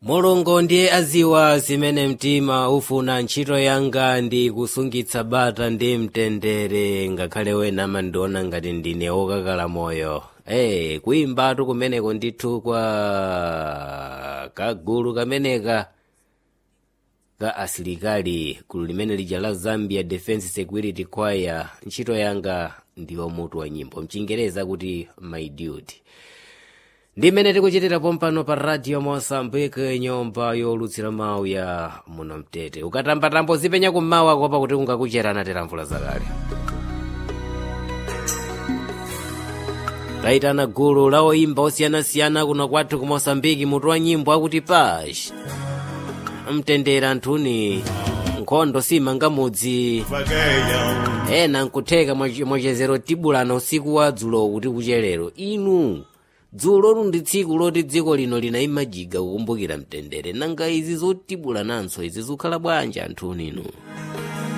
mulungu ndiye aziwa zimene mtima ufuna ntchito yanga ndi kusungitsa bata ndi mtendere ngakhale wena amandiona ngati ndine wokakala moyo ee kuyimbatu kumeneko ndithu kwa kagulu kameneka ka asilikali gulu limene lija la zambia defense security choir ntchito yanga ndiwo mutu wa nyimbo mchingereza kuti my duty ndimene tikuchitira pompano pa radio mosambike nyumba yolutsira mawu ya muno mtete ukatambatambo zipenya kummawa kopa kuti kungakucherana tera mvula zakale tayitana gulu la oyimba osiyanasiyana kuno kwathu ku mosambiki mutu wa nyimbo akuti pash mtendere anthuni nkhondo simanga mudzi ena nkutheka mwachezero tibulana usiku wa dzulo kuti kucherero inu dzulo ndi tsiku loti dziko lino linayimajiga kukumbukira mtendere nanga izi zotibulananso izi zikhala bwanji anthuni inu